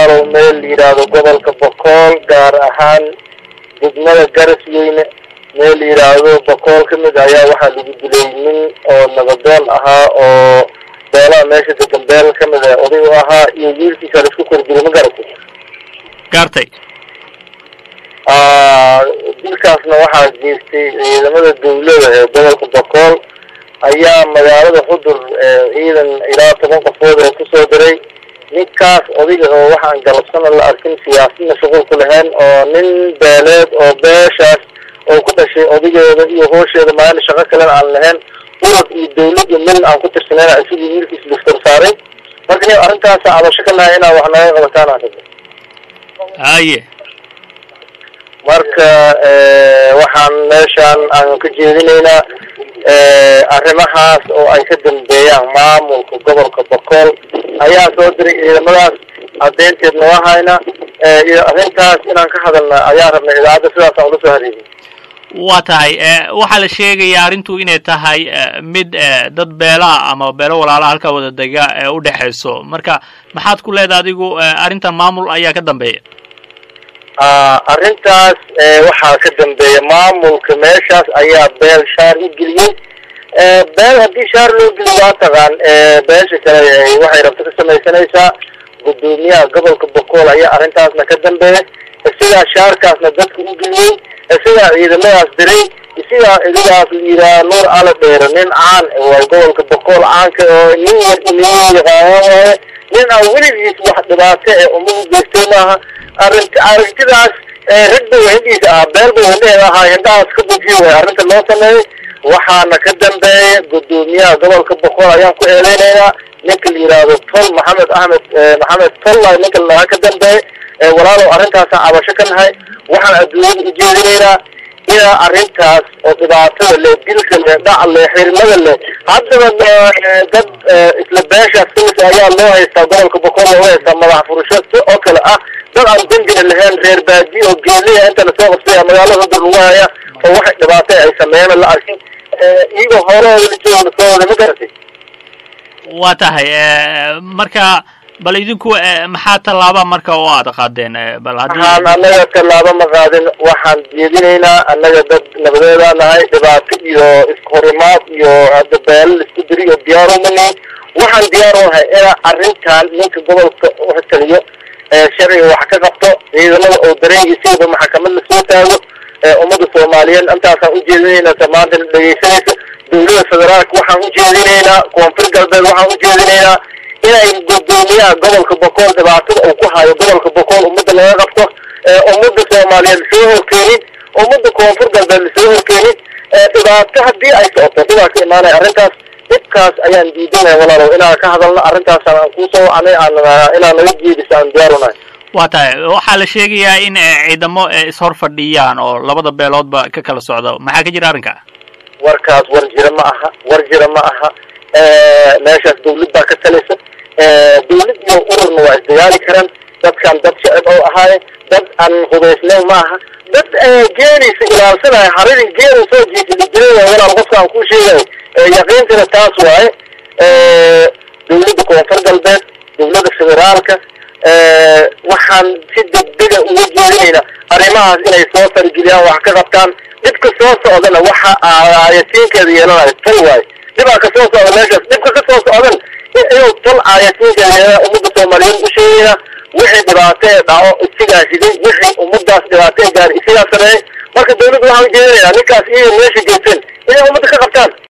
walaalow meel la yidhaahdo gobolka bokool gaar ahaan degmada garasweyne meel la yidhaahdo bokool ka mid ayaa waxaa lagu dilay nin oo nabadoon ahaa oo beelaha meesha degan beel ka mid a oday u ahaa iyo wiilkiisa la isku kordilay ma garatay gaartay dilkaasna waxaa geystay ciidamada dawlada ee gobolka bokool ayaa magaalada xudur ciidan ilaa toban qofood ee kusoo diray ninkaas odayga oo waxaan galabsana la arkin siyaasadna shuqul ku lahayn oo nin beeleed oo beeshaas oo ku dhashay odageeda iyo hoosheeda maalin shaqo kalena aan lahayn urad iyo dawlad iyo mil aan ku tirsaneyn sidii wiilkiis liftar saaray marka ni arrintaasa cabasho ka nahay inaa wax naga qabataan aan rabno haye marka waxaan meeshaan aan ka jeedinaynaa arrimahaas oo ay ka dambeeyaan maamulka gobolka bokool ayaa soo diray ciidamadaas caddeynteed noo hayna iyo arrintaas inaan ka hadalna ayaa rabnay idaacadda sidaas aan ula soo hareegin waa tahay waxaa la sheegayaa arrintu inay tahay mid dad beelaha ama beelo walaalaha halkaa wada dega ee u dhexayso marka maxaad ku leedahay adigu arrintan maamul ayaa ka dambeeya arrintaas waxaa ka dambeeya maamulka meeshaas ayaa beel shaar u geliyey beel haddii shaar loo geliyo waa taqaan beesha kale waxay rabto ka samaysanaysaa guddoomiyaha gobolka bokool ayaa arrintaasna ka dambeeya sidaa shaarkaasna dadka u geliyey sidaa ciidamadaas diray sidaa idigaas la yidhaha nuur ala dheero nin caan waa gobolka bokool caanka oo nin yar nin yaqaana waaye nin aan weligiis wax dhibaato ee umadu geystay maaha arrinta aragtidaas rag ba hindhiisa ah beel ba hindheeda ahaa hindhahaas ka bujiy way arrinta loo sameeyey waxaana ka dambeeya guddoomiyaha gobolka bokool ayaan ku eedeynaynaa ninka la yidhaahdo tol maxamed axmed maxamed tolla ninka lanaha ka dambeeya walaalow arrintaasaan cabasho ka nahay waxaan adduunyada ujeedinaynaa inaa arrintaas oo dhibaatada leh dilka leh dhac leh xirmada leh haddaba dad isla beeshaas kamid ayaa loo haystaa gobolka bokool looga haystaa madax furasho si oo kale ah dad aan dembina lahayn reer baadi oo geeliya inta lasoo qabsaya magaalada hudur lagu haya oo waxay dhibaato ay sameeyeen la arkin iyagoo hoolahooda la jooga lasoo wada ma garatay waa tahay marka bal idinku maxaa tallaaba marka oo aada qaadeen bal haddii waxaan annaga tallaabo ma qaadin waxaan jeedinaynaa annaga dad nabadeedaa nahay dhibaato iyo ishorimaad iyo hadda beelal isku diri iyo diyaar uma nihin waxaan diyaar u nahay inaa arrintan ninka gobolka utaliyo sharciga wax ka qabto ciidamada oo dareengiisiiba maxkamad lasoo taago ummadda soomaaliyeed intaasaan ujeedinaynaa maanta dhegeysanaysa dawlada federaalka waxaan ujeedinaynaa koonfur galbeed waxaan ujeedinaynaa inay guddoomiyaha gobolka bokool dhibaatada uu ku hayo gobolka bokool ummadda laga qabto ummadda soomaaliyeed lasoo horkeenin ummadda koonfur galbeed lasoo horkeenin dhibaato haddii ay socoto dhibaa ka imaanaya arrintaas dhibkaas ayaan diidanaya walaalow inaan ka hadalno arrintaasaan aan kuusoo wacnay aan inaan naga jeediso aan diyaarunahay waa tahay waxaa la sheegayaa in ciidamo ishor fadhiyaan oo labada beeloodba ka kala socda maxaa ka jira arrinka warkaas war jira ma aha war jira ma aha meeshaas dawlad baa ka talaysa dawlad iyo ururna waa isdagaali karaan dadkan dad shacib oo ahaaye dad aan hubaysnayn ma aha dad geenaysa ilaalsanaya haridin geena soo jiisada jiray waa walaal qofka aan kuu sheegayo yaqiintana taas waaye dawladda koonfur galbeed dawladda federaalka waxaan si degdega uga jeedinaynaa arrimahaas inay soo farageliyaan wax ka qabtaan dhibka soo socdana waxa aayatiinkeeda yeelanayo tal waaye dhibaa ka soo socda meeshaas dhibka ka soo socdan inuu tal aayatiinkeeda yeelana ummadda soomaaliyeed u sheegayna wixii dhibaato ee dhaco isigaa riday wixii ummadaas dhibaato ee gaari isigaa sameeyey marka dawladda waxaan ujeedinaynaa ninkaas iyo meesha geysteen inay ummadda ka qabtaan